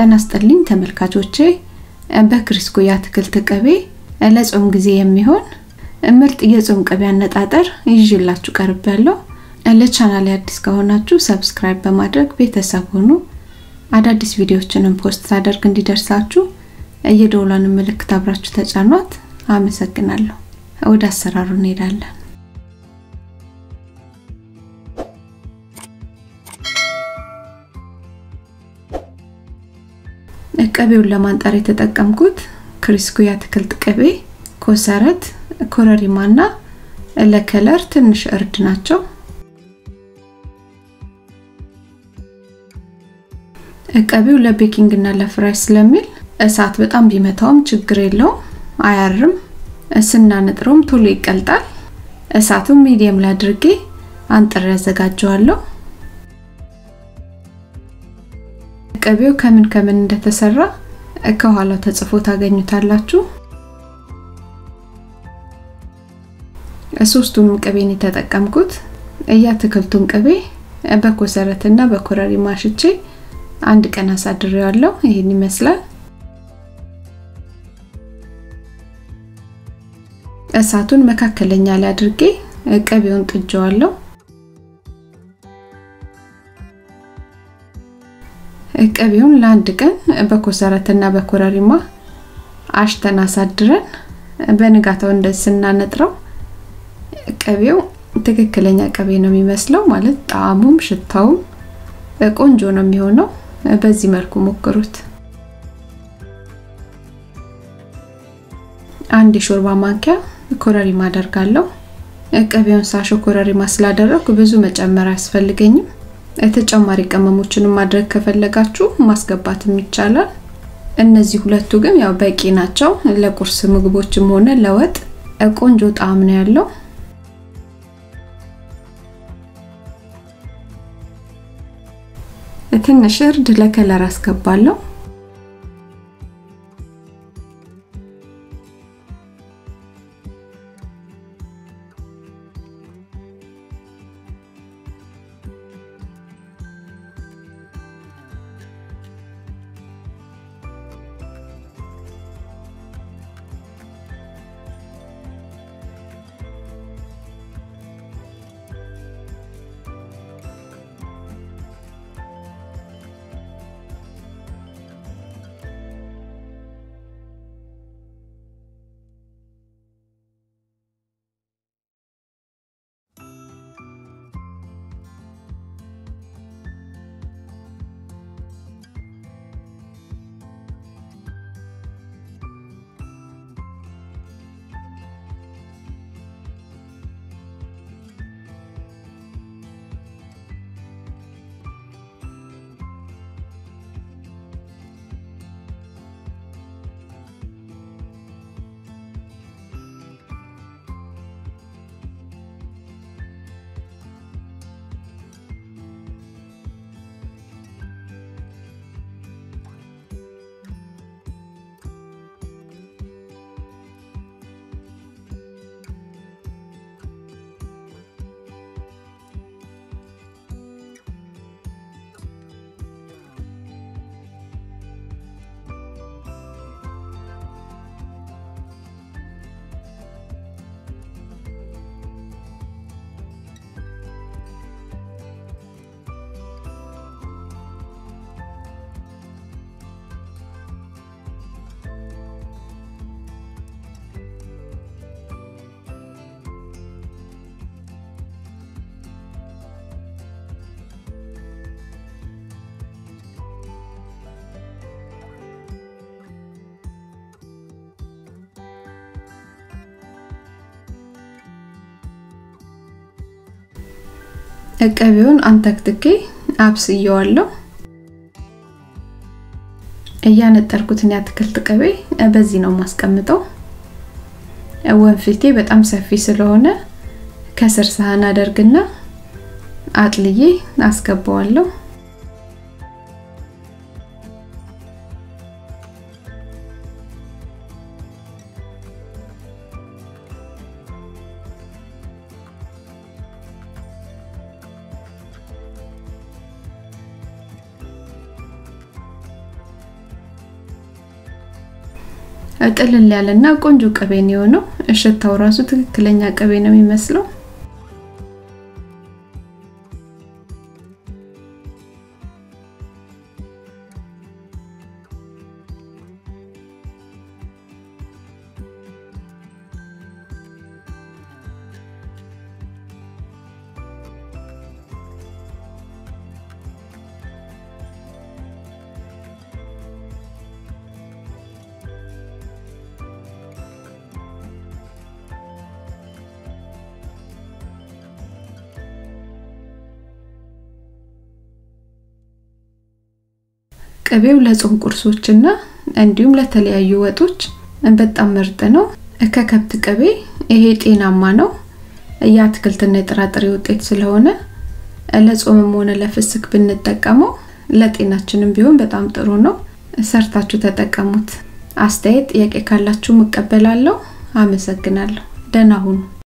ጤና ይስጥልኝ ተመልካቾቼ በክሪስኮ የአትክልት ቅቤ ለጾም ጊዜ የሚሆን ምርጥ የጾም ቅቤ አነጣጠር ይዤላችሁ ቀርብ ያለው ለቻናል አዲስ ከሆናችሁ ሰብስክራይብ በማድረግ ቤተሰብ ሁኑ አዳዲስ ቪዲዮዎችንም ፖስት ሳደርግ እንዲደርሳችሁ የደውሏን ምልክት አብራችሁ ተጫኗት አመሰግናለሁ ወደ አሰራሩ እንሄዳለን ቅቤውን ለማንጠር የተጠቀምኩት ክሪስኩ የአትክልት ቅቤ ኮሰረት ኮረሪማና ለከለር ትንሽ እርድ ናቸው ቅቤው ለቤኪንግ እና ለፍራይ ስለሚል እሳት በጣም ቢመታውም ችግር የለውም አያርም ስናነጥረውም ቶሎ ይቀልጣል እሳቱን ሚዲየም ላይ አድርጌ አንጥሬ ያዘጋጀዋለሁ ቅቤው ከምን ከምን እንደተሰራ ከኋላው ተጽፎ ታገኙታላችሁ ሶስቱንም ቅቤን የተጠቀምኩት የአትክልቱን ቅቤ በኮሰረትና በኮረሪማ ሽቼ አንድ ቀን አሳድሬዋለሁ ይህን ይመስላል እሳቱን መካከለኛ ላይ አድርጌ ቅቤውን ጥጀዋለሁ ቅቤውን ለአንድ ቀን በኮሰረትና በኮረሪማ አሽተን አሳድረን በንጋታው እንደዚህ ስናነጥረው ቅቤው ትክክለኛ ቅቤ ነው የሚመስለው ማለት ጣዕሙም ሽታውም ቆንጆ ነው የሚሆነው በዚህ መልኩ ሞክሩት አንድ የሾርባ ማንኪያ ኮረሪማ አደርጋለሁ ቅቤውን ሳሾ ኮረሪማ ስላደረኩ ብዙ መጨመር አያስፈልገኝም ተጨማሪ ቅመሞችንም ማድረግ ከፈለጋችሁ ማስገባትም ይቻላል እነዚህ ሁለቱ ግን ያው በቂ ናቸው ለቁርስ ምግቦችም ሆነ ለወጥ ቆንጆ ጣዕም ነው ያለው ትንሽ እርድ ለከለር አስገባለሁ ቅቤውን አንተክትኬ አብስየዋለሁ እያነጠርኩትን የአትክልት ቅቤ በዚህ ነው ማስቀምጠው ወንፊቴ በጣም ሰፊ ስለሆነ ከስር ሳህን አደርግና አጥልዬ አስገባዋለሁ ጥልል ያለና ቆንጆ ቅቤ ነው የሆነው። ሽታው ራሱ ትክክለኛ ቅቤ ነው የሚመስለው። ቅቤው ለጾም ቁርሶችና እንዲሁም ለተለያዩ ወጦች በጣም ምርጥ ነው። ከከብት ቅቤ ይሄ ጤናማ ነው። የአትክልትና የጥራጥሬ ውጤት ስለሆነ ለጾምም ሆነ ለፍስክ ብንጠቀመው ለጤናችንም ቢሆን በጣም ጥሩ ነው። ሰርታችሁ ተጠቀሙት። አስተያየት፣ ጥያቄ ካላችሁ እቀበላለሁ። አመሰግናለሁ። ደህና ሁኑ።